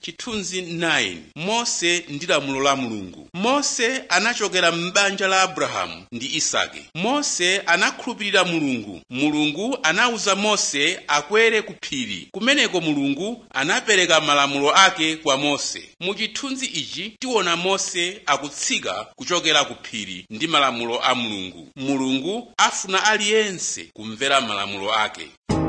chithunzi 9 mose ndi lamulo la mulungu mose anachokera m'banja la abrahamu ndi isake mose anakhulupirira mulungu mulungu anawuza mose akwere ku phiri kumeneko mulungu anapereka malamulo ake kwa mose mu chithunzi ichi tiona mose akutsika kuchokera ku phiri ndi malamulo a mulungu mulungu afuna aliyense kumvera malamulo ake